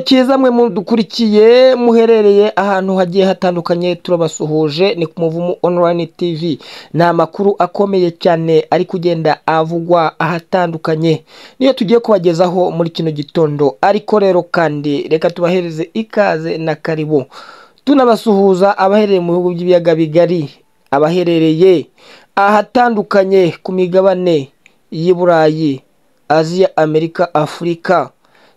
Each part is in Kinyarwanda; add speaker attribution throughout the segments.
Speaker 1: cyiza mwe mudukurikiye muherereye ahantu hagiye hatandukanye turabasuhuje ni ku muvumu online tv ni amakuru akomeye cyane ari kugenda avugwa ahatandukanye niyo tugiye kubagezaho muri kino gitondo ariko rero kandi reka tubahereze ikaze na karibu tunabasuhuza abaherereye mu bihugu by'ibiyaga bigari abaherereye ahatandukanye ku migabane y'i burayi aziya amerika afurika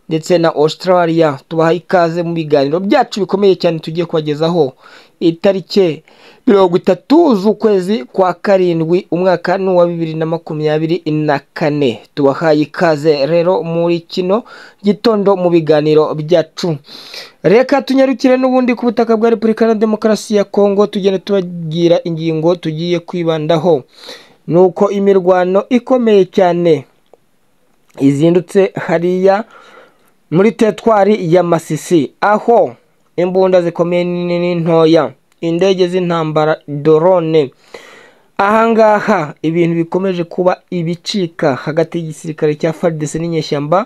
Speaker 1: ndetse na australia tubaha ikaze mu biganiro byacu bikomeye cyane tugiye kubagezaho itariki mirongo itatu z'ukwezi kwa karindwi umwaka ni uwa bibiri na makumyabiri na kane tubahaye ikaze rero muri kino gitondo mu biganiro byacu reka tunyarukire n'ubundi ku butaka bwa repubulika na demokarasi ya kongo tugenda tubabwira ingingo tugiye kwibandaho ni uko imirwano ikomeye cyane izindutse hariya muri tetwari ya masisi aho imbunda zikomeye nini n'intoya indege z'intambara dorone ahangaha ibintu bikomeje kuba ibicika hagati y'igisirikare cya fardese n'inyeshyamba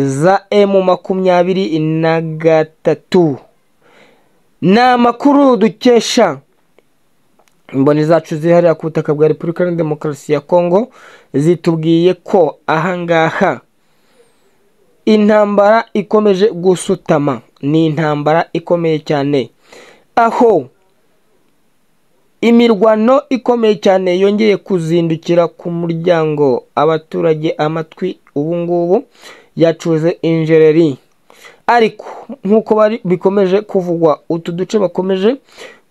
Speaker 1: za emu makumyabiri na gatatu ni amakuru dukesha imboni zacu zihariye ku butaka bwa repubulika na demokarasi ya kongo zitubwiye ko ahangaha intambara ikomeje gusutama ni intambara ikomeye cyane aho imirwano ikomeye cyane yongeye kuzindukira ku muryango abaturage amatwi ubu ngubu yacuze injereri ariko nk'uko bikomeje kuvugwa utu duce bakomeje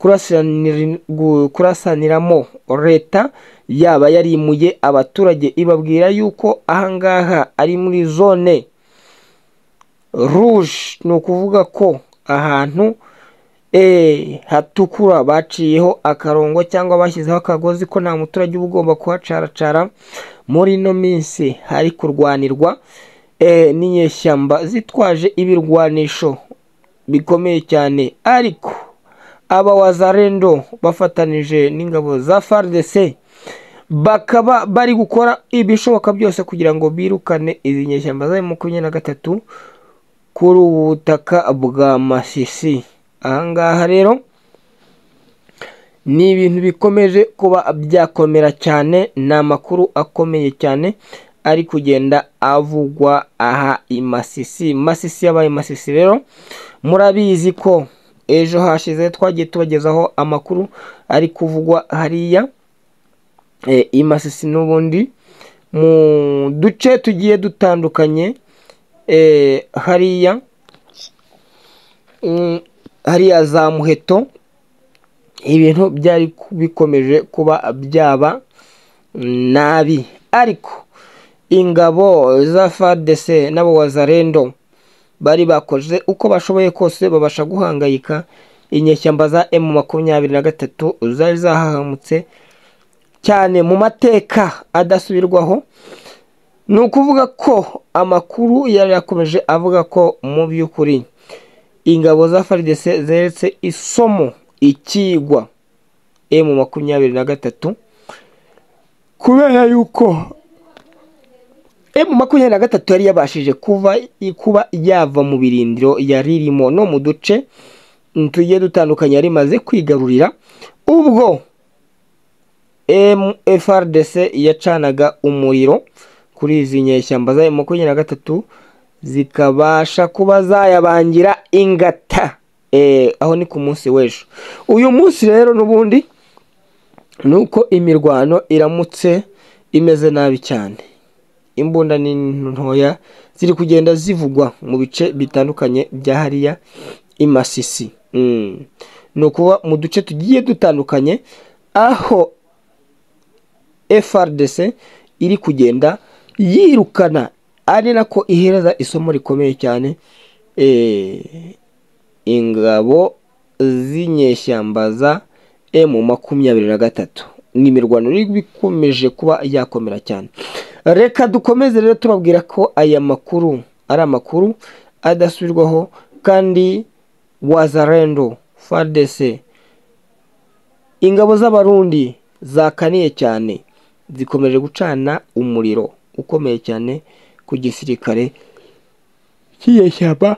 Speaker 1: kurasanira- gu- kurasaniramo leta yaba yarimuye abaturage ibabwira yuko ahangaha ari muri zone rouge ni ukuvuga ko ahantu eh, hatukura baciyeho akarongo cyangwa bashyizeho akagozi ko nta muturage uba ugomba kuhacaracara muri ino minsi hari kurwanirwa eh, n'inyeshyamba zitwaje ibirwanisho bikomeye cyane ariko aba wazarendo bafatanije n'ingabo za FARDC bakaba bari gukora ibishoboka byose kugira ngo birukane izi nyeshyamba za makumyabiri na gatatu kuri ubu butaka bwa masisi ahangaha rero ni ibintu bikomeje kuba byakomera cyane ni amakuru akomeye cyane ari kugenda avugwa aha i masisi masisi yabaye masisi rero murabizi ko ejo hashize twagiye tubagezaho amakuru ari kuvugwa hariya e, i masisi n'ubundi mu duce tugiye dutandukanye eh, hariya mm, hariya za muheto ibintu byari ku- bikomeje kuba byaba nabi ariko ingabo za fardc n'abo wazarendo bari bakoze uko bashoboye kose babasha guhangayika inyeshyamba za emu makumyabiri na gatatu zari zahahamutse cyane mu mateka adasubirwaho ni ukuvuga ko amakuru yari yakomeje avuga ko mu by'ukuri ingabo za FARDC zeretse isomo ikigwa emu makumyabiri na gatatu kubera yuko emu makumyabiri na gatatu yari yabashije kuva kuba yava mu birindiro yari irimo no mu duce tugiye dutandukanye yari imaze kwigarurira ubwo MFRDC yacanaga umuriro kuri izi nyeshyamba za makumyabiri na gatatu zikabasha kuba zayabangira ingata Eh, aho ni ku munsi w'ejo uyu munsi rero n'ubundi ni uko imirwano iramutse imeze nabi cyane imbunda ni ntoya ziri kugenda zivugwa mu bice bitandukanye bya hariya i masisi Mm. ni ukuba mu duce tugiye dutandukanye aho FRDC iri kugenda yirukana ari nako ihereza isomo rikomeye cyane eh, ingabo z'inyeshyamba za emu makumyabiri na gatatu ni imirwano ikomeje kuba yakomera cyane reka dukomeze rero tubabwira ko aya makuru ari amakuru adasubirwaho kandi wazarendo fardese ingabo z'abarundi zakaniye cyane zikomeje gucana umuriro ukomeye cyane ku gisirikare cy'inyeshyamba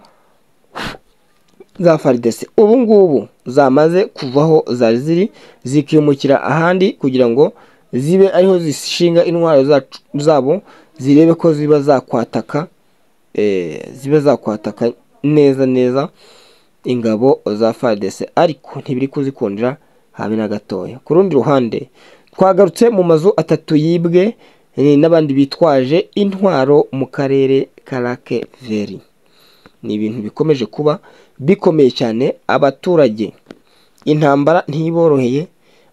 Speaker 1: za faridese ubu ngubu zamaze kuvaho zari ziri zikimukira ahandi kugira ngo zibe ariho zishinga intwaro zacu- zabo zirebe ko ziba zakwataka eh, ziba zakwataka neza neza ingabo za faridese ariko ntibiri kuzikundira habe na gatoya ku rundi ruhande twagarutse mu mazu atatu yibwe eh, n'abandi bitwaje intwaro mu karere ka lake veri ni ibintu bikomeje kuba bikomeye cyane abaturage intambara ntiboroheye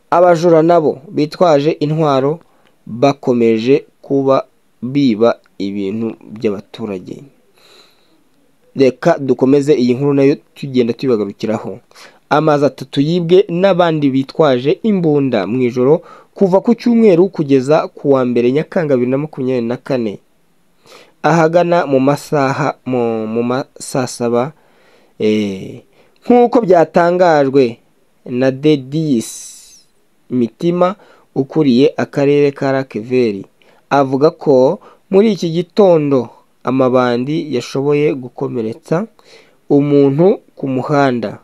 Speaker 1: abajura nabo bitwaje intwaro bakomeje kuba biba ibintu by'abaturage reka dukomeze iyi nkuru nayo tugenda tuyibagarukiraho amazu atatu yibwe n'abandi bitwaje imbunda mu ijoro kuva ku cyumweru kugeza ku wa mbere nyakanga bibiri na makumyabiri na kane ahagana mu masaha mu mu masaa saba eh, nk'uko byatangajwe na dediyisi mitima ukuriye akarere ka rakeveri avuga ko muri iki gitondo amabandi yashoboye gukomeretsa umuntu ku muhanda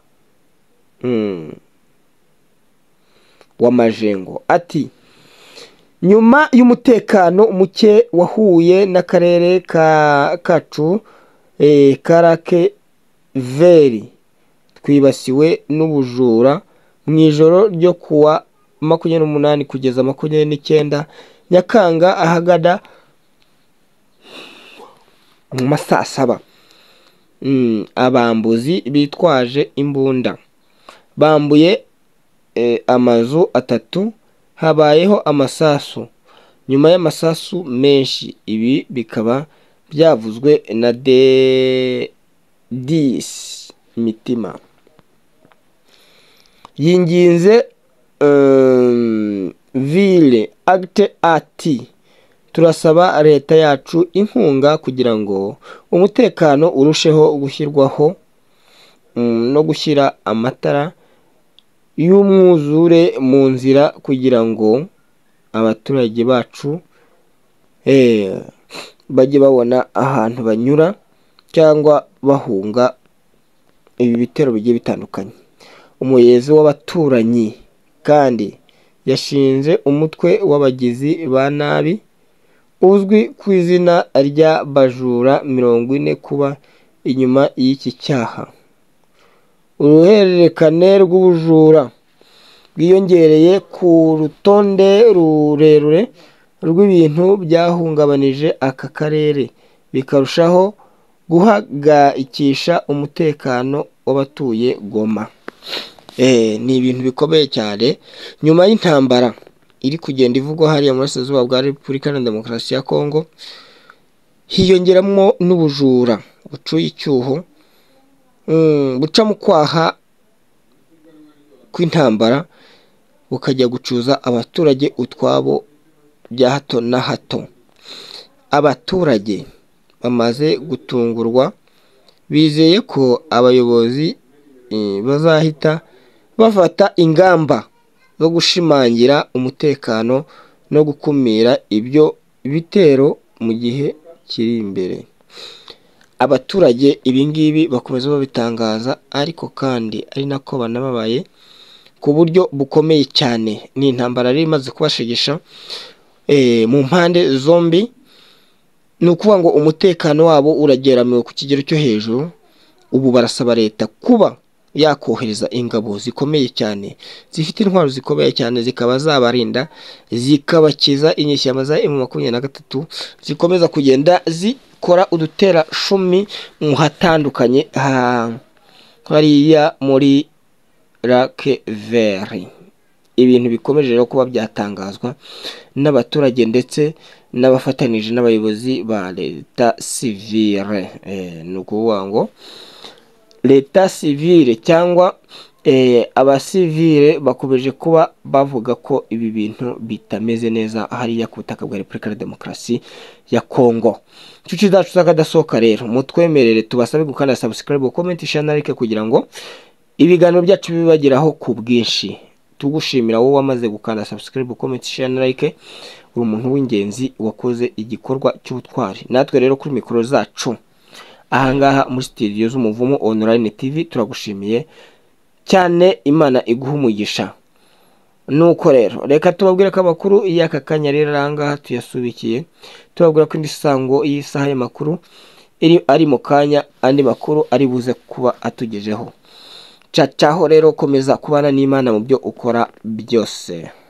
Speaker 1: Mm. w'amajengo ati nyuma y'umutekano muke wahuye n'akarere ka kacu eh, ka rakeveri twibasiwe n'ubujura mu ijoro ryo kuwa makumyabiri n'umunani kugeza makumyabiri n'icyenda nyakanga ahagana mu ma saa saba Mm, abambuzi bitwaje imbunda bambuye eh, amazu atatu habayeho amasasu nyuma y'amasasu menshi ibi bikaba byavuzwe na de dis mitima yinginze um, ville agite ati turasaba leta yacu inkunga kugira ngo umutekano urusheho gushyirwaho mm, no gushyira amatara y'umwuzure mu nzira kugira ngo abaturage bacu eh, bajye babona ahantu banyura cyangwa bahunga ibi bitero bigiye bitandukanye umuyobozi w'abaturanyi kandi yashinze umutwe w'abagizi ba nabi uzwi ku izina rya bajura mirongo ine kuba inyuma y'iki cyaha uruhererekane rw'ubujura bwiyongereye ku rutonde rurerure rw'ibintu byahungabanije aka karere bikarushaho guhagayikisha umutekano w'abatuye goma Eh, ni ibintu bikomeye cyane nyuma y'intambara iri kugenda ivugwa hariya mu burasirazuba bwa repubulika na demokarasi ya kongo hiyongeramo n'ubujura bucuye icyuho mm, buca mu kwaha kw'intambara bukajya gucuza abaturage utwabo bya hato na hato abaturage bamaze gutungurwa bizeye ko abayobozi eh, bazahita bafata ingamba zo gushimangira umutekano no gukumira ibyo bitero mu gihe kiri imbere abaturage ibingibi bakomeza babitangaza ariko kandi ari nako banababaye ku buryo bukomeye cyane ni intambara yari imaze kubashegesha eh, mu mpande zombi ni ukuvuga ngo umutekano wabo urageramiwe ku kigero cyo hejuru ubu barasaba leta kuba yakohereza ingabo zikomeye cyane zifite intwaro zikomeye cyane zikaba zabarinda zikabakiza inyeshyamba za emu makumyabiri na gatatu zikomeza kugenda zikora uduterashumi mu hatandukanye ha- hariya muri lake veri ibintu bikomeje rero kuba byatangazwa n'abaturage ndetse n'abafatanije n'abayobozi ba leta sivire Eh, ni ukuvuga ngo leta sivire cyangwa eh, abasivire bakomeje kuba bavuga ko ibi bintu bitameze neza hariya ku butaka bwa repubulika ya demokarasi ya kongo inshuti zacu z'akadasohoka rero mutwemerere tubasaba gukanda sabusikarayibu komenti share na like kugira ngo ibiganiro byacu bibageraho ku bwinshi tugushimira wowe wamaze gukanda sabusikarayibu komenti share na like uri umuntu w'ingenzi wakoze igikorwa cy'ubutwari natwe rero kuri mikoro zacu ahangaha muri studio z'umuvumo online tv turagushimiye cyane imana iguha umugisha nuko rero reka tubabwire ko amakuru y'aka kanya rero ahangaha tuyasubikiye tubabwira ko indi sango y'isaha y'amakuru iri ari mu kanya andi makuru ari buze kuba atugejeho cacaho rero komeza kubana n'imana mu byo ukora byose